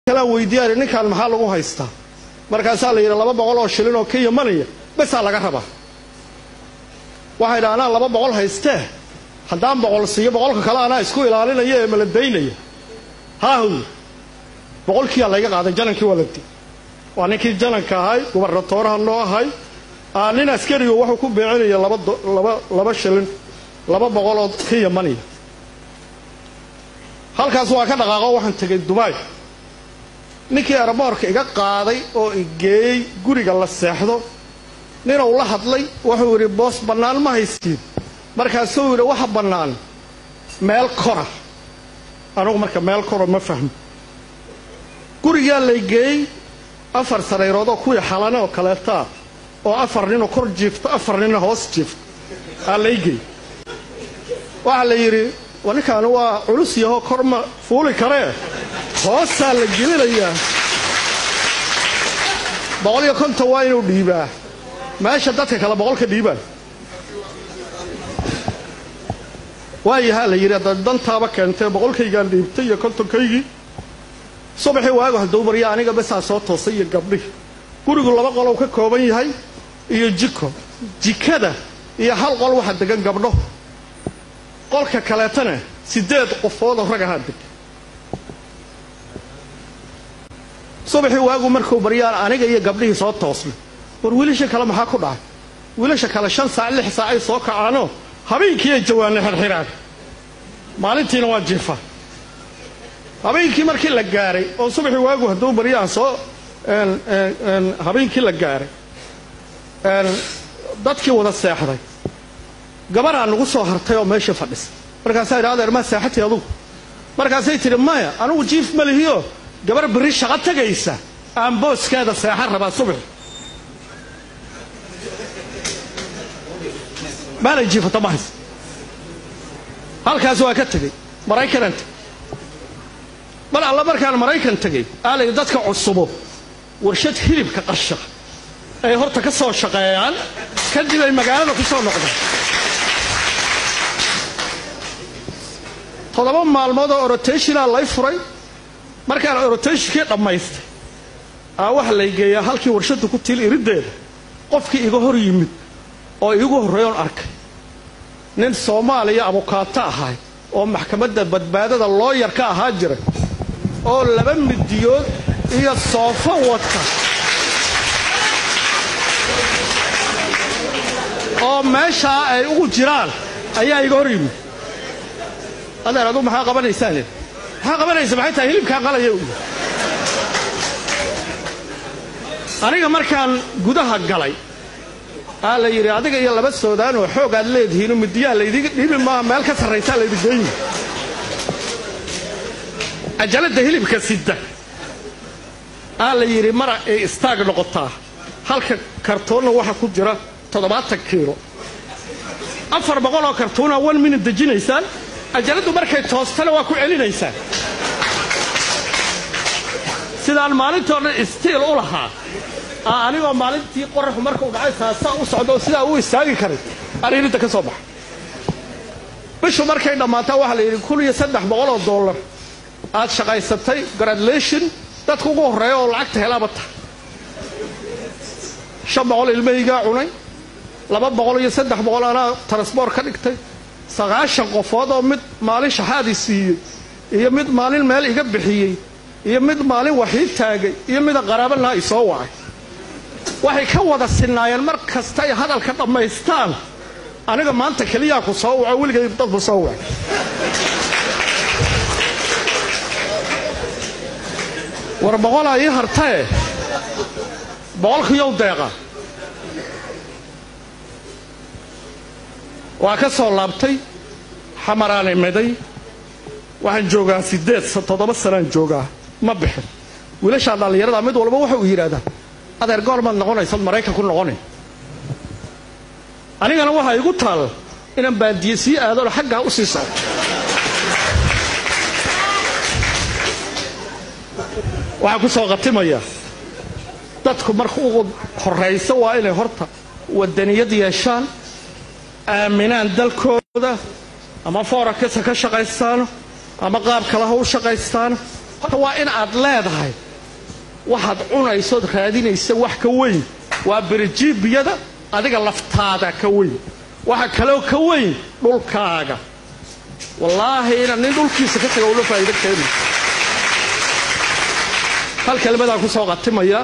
kalaan weydiiyaan ninkaan maxaa lagu haystaa markaasaa la yidhi laba boqol oo shilin oo ka yamanaya besaa laga rabaa waxaa yidhi anaa laba boqol haystee haddaan boqol siiyo boqolka kale anaa isku ilaalinaya ee maladaynaya haahow boqolkiiyaa layga qaaday janankii waa la di waa ninkii jananka ahay gubernatooraha noo ahay nin askarigo wuxuu ku beecinaya laba laba laba shilin laba boqoloo ka yamanaya halkaas waa ka dhaqaaqo waxaan tegay dubaay ninkii eraboorka iga qaaday oo igeeyey guriga la seexdo ninuu la hadlay wuxuu yidhi boos bannaan ma haysiin markaasuu yidhi waxa bannaan meel kora anugu marka meel kora ma fahmo gurigaa laygeeyey afar sarayroodoo kuwii xalane oo kaleetaa oo afar ninoo kor jiifto afar ninna hoos jiifto aa laygeey waxaa la yidhi wa ninkaani waa culus yahoo kor ma fuuli karee hoosaa la gelinayaa boqol iyo konton waa inuu dhiibaa meesha dadka kale boqolka dhiibaan waayahaa la yidhi hadda dantaaba keentee boqolkaygaan dhiibtay iyo kontonkaygii subaxii waagu hadduu barya aniga besaa soo toosay iyo gabdhihi gurigu laba qolow ka kooban yahay iyo jiko jikada iyo hal qol waxa degan gabdho qolka kaleetana siddeed qofoodoo rag ahaa deg subaxii waagu markuu baryaan aniga iyo gabdhihii soo toosnay war wiilasha kale maxaa ku dhacay wiilasha kale shan saac lix saac ay soo kacaanoo habeenkii ay jawaanay xirxiraan maalintiina waa jiifa habeenkii markii la gaaray oo subaxii waagu hadduu baryaan soo habeenkii la gaaray dadkii wada seexday gabaraa nagu soo hartay oo meeshii fadhisa markaasaa yidhi adeer maa seexatay adugu markaasay tidhi maya anugu jiif ma lihiyo gabar berri shaqo tegaysa aan booskeeda seexan rabaa subaxi maanay jiifata ma haysa halkaas waa ka tegey maraykanaan tegey mar alla markaan maraykan tegey aalay dadka cusubo warshad hilibka qarsha ay horta ka soo shaqeeyaan kadib ay magaalada ku soo noqdaan toddoba maalmood oo orotationaa lay furay markaan orotationkii dhammaystay aa waxa lay geeyaa halkii warshadda ku tiil iriddeeda qofkii iga hor yimid oo iigu horreeyoon arkay nin soomaaliya abukaato ahay oo maxkamadda badbaadada looyar ka ahaa jiray oo laba midiyood iyo soofo wata oo meeshaa ay ugu jiraan ayaa iga hor yimid adeer aduu maxaa qabanaysaan maxaa qabanaysa maxay tahay hilibkaa qalaya u aniga markaan gudaha galay aa la yidhi adiga iyo laba soodaan oo xoog aad leedihiinoo midiyaha laydiga dhiibi maaha meel ka sarraysaa laydi geeyi cajaladda hilibka sida aa la yidhi mara ay istaag noqotaa halka kartoonna waxa ku jira toddobaatan kiilo afar boqol oo kartuuna one minute dejinaysaan cajaladdu markay toostana waa ku celinaysaan sidaan maalintoo dhan istiil u lahaa aa anigoo maalintii qoraxu markuu dhacay saasaa u socda oo sidaa u istaagi karay ariiridda ka soo baxa bishu markay dhammaataa waxaa la yidhi kun iyo saddex boqol oo dollar aad shaqaysatay gradulation dadka ugu horreeya oo lacagta helaaba tahay shan boqol ilmahaygaa cunay laba boqol iyo saddex boqol anaa transboor ka dhigtay sagaashan qofood oo mid maalin shaxaadii siiyey iyo mid maalin meel iga bixiyey iyo mid maalin waxii taagay iyo mida qaraabanaha i soo wacay waxay ka wada sinaayeen mar kasta ay hadalka dhammaystaan aniga maanta keliyaa ku soo waco weligay dadku soo wacay war boqolaa ii hartae boqolkiyow deeqa waa ka soo laabtay xamaraan imiday waxaan joogaa siddeed toddoba sanaan joogaa ma bixin wiilashaa dhallinyarada mid walba waxa uu yidhaahdaa adeer goormaad noqonaysad maraykan ku noqonay anigana waxaa igu taal inaan baadiye sii aadona xaggaa u sii socto waxaan ku soo khatimayaa dadku marka ugu horrayso waa inay horta wadaniyad yeeshaan aaminaan dalkooda ama foorakasa ka shaqaystaano ama qaab kale ha u shaqaystaano horta waa in aad leedahay waxaad cunaysood raadinaysa wax ka weyn waa berijiibiyada adiga laftaada ka weyn waxa kaloo ka weyn dhulkaaga wallaahi inaan nin dhulkiisa ka taga ula faa'iido keeni hal kelmadaan ku soo qatimaya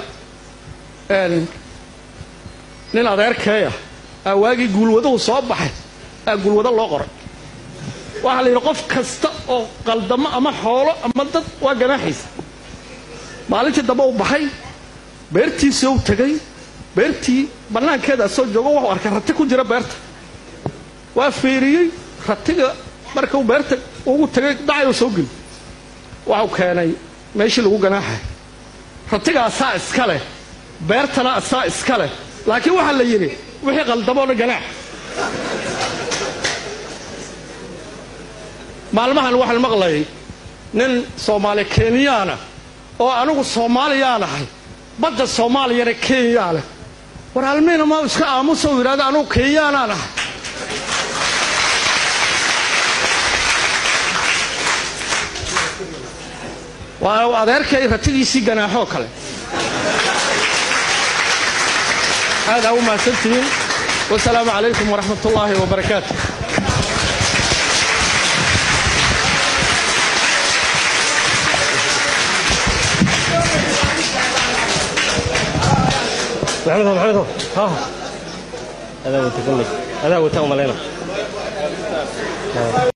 nin adeerkeeya aa waagii guulwaduhu soo baxay aa guulwado loo qoray waxaa la yidhi qof kasta oo qaldamo ama xoolo ama dad waa ganaaxaysa maalintii dambe u baxay beertiisii u tegay beertii bannaankeedaa soo joogo wuxuu arkay rati ku jira beerta waa fiiriyey ratiga markuu beerta ugu tegay dhacayuu soo geli waxuu keenay meeshii lagu ganaaxay ratiga asaa iska leh beertana asaa iska leh laakiin waxaa la yidhi wixii qaldamoona ganaax maalmahan waxaan maqlayay nin soomaali kenyaana oo anigu soomaaliyaan ahay badda soomaaliyana kenyaa leh war almiina ma iska aamusa u yidhahda anugu kenyaanaan ahay waa adeerkay ratigiisii ganaaxoo kale aadaa u mahadsantihiin wasalaamu calaykum waraxmat ullaahi wabarakaatu محمد محمد ها هذا هو تكلم هذا هو تأمل هنا